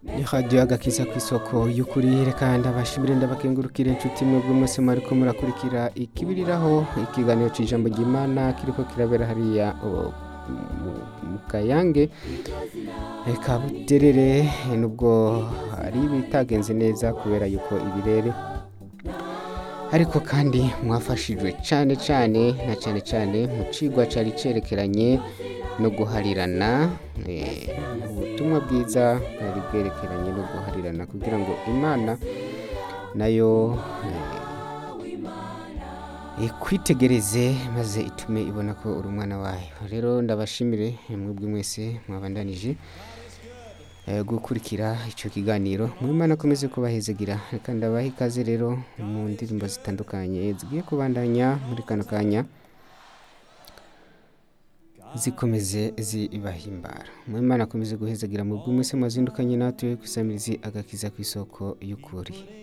ni radiyo agakiza ku isoko y'ukuri reka ndabashimire ndabakengurukire inshuti mwebwe mwese mwariko murakurikira ikibiriraho ikiganiro cy'ijambo ry'imana kiriko kirabera hariya o, mu- mu kayange reka buterere nubwo hari ibitagenze neza kubera yuko ibirere ariko kandi mwafashijwe cyane cyane na cyane cyane mu cigwa cyari cerekeranye no guharirana eh, ubutumwa bwiza bwari bwerekeranye no guharirana kugira ngo imana nayo eh, ikwitegereze maze itume ibona ko uri umwana wayo rero ndabashimire mwebwe mwese mwabandanije eh, gukurikira icyo kiganiro mu imana akomeze kubahezegira reka ndabaha ikaze rero mu ndirimbo zitandukanye zigiye kubandanya muri kano kanya zikomeze zibahimbara mu imana akomeze guhezagira mu bw'umwese mwazindukanye natwe ku isamirizi agakiza ku isoko y'ukuri